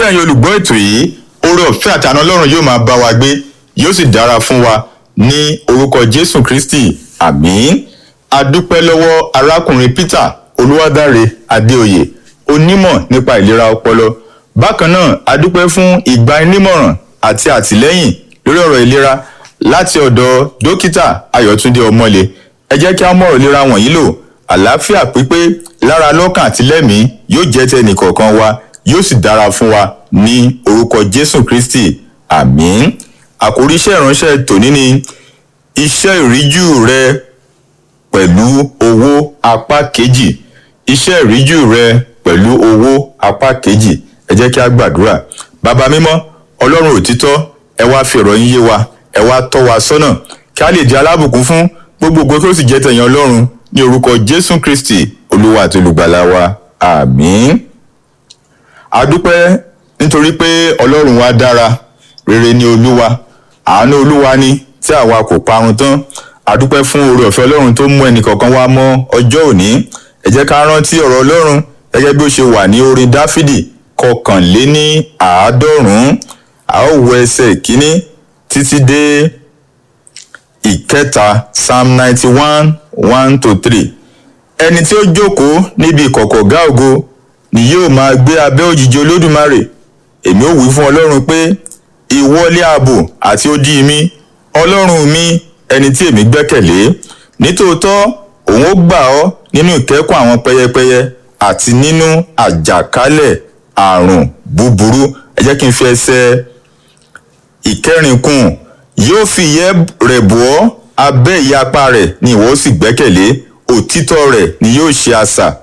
ẹ̀yin olùgbọ́ ètò yìí oore ọ̀fẹ́ àtàná ọlọ́run yóò máa bá wa gbé yóò sì dára fún wa ní orúkọ jésù kristi àmín adúpẹ́ lọ́wọ́ arákùnrin peter olúwadáre adéoyè onímọ̀ nípa ìlera ọpọlọ bákan náà adúpẹ́ fún ìgbanímọ̀ràn àti àtìlẹ́yìn lórí ọ̀rọ̀ ìlera láti ọ̀dọ̀ dókítà ayọ̀túndé ọmọlé ẹ jẹ́ kí á mọ̀rọ̀ ìlera wọ̀nyí lò àlàáfíà pípé lára lọ́kàn àti lẹ́mìí yóò jẹ́ tẹnìkọ̀ọ̀kan wa yóò sì dára fún wa ní orúkọ jésù kristi àmín àkórí iṣẹ́ ìránṣẹ́ tòní ni iṣẹ́ ìríjú rẹ pẹ̀lú owó apá kejì iṣẹ́ ìríjú rẹ pẹ̀lú owó apá kejì ẹ jẹ́ kí a gbàdúrà bàbá mímọ́ ọlọ́run òtítọ́ ẹ wá fi ọ̀rọ̀ yín yé wa ẹ wá tọ́ wa sọ́nà kí a lè di alábùkún fún gbogbo ògo kí ó sì jẹ́ tẹ̀yìn ọlọ́run ní orúkọ jésù kristi olúwa àti olùgbàlà wa àmín adúpẹ́ nítorí pé ọlọ́run wa dára rere ni olúwa àánú olúwa ni tí àwa kò parun tán adúpẹ́ fún oore ọ̀fẹ́ ọlọ́run tó mú ẹnìkọ̀ọ̀kan wá mọ́ ọjọ́ òní ẹ jẹ́ ká rántí ọ̀rọ̀ ọlọ́run gẹ́gẹ́ bí ó ṣe wà ní orin dáfídì kọkànléní àádọ́rùn-ún a ó wo ẹsẹ̀ ìkíní títí dé ìkẹta psalm ninety one one to three ẹni tí ó jókòó níbi ìkọ̀kọ̀ ọ̀gá ògo ni yóò máa gbé abẹ́ òjìji olódùmarè èmi ó wí fún ọlọ́run pé ìwọlé ààbò àti odi mi ọlọ́run mi ẹni tí èmi gbẹ́kẹ̀lé nítòótọ́ òun ó gbà ọ́ nínú ìkẹ́kùn àwọn pẹyẹpẹyẹ àti nínú àjàkálẹ̀ àrùn búburú ẹ jẹ́ kí n fi ẹsẹ̀ ìkẹrin kún yóò fi ìyẹ́ rẹ̀ bọ́ ọ́ abẹ́ ìyapa rẹ̀ ni ìwọ ó sì gbẹ́kẹ̀lé òtítọ́ rẹ̀ ni yóò ṣe asà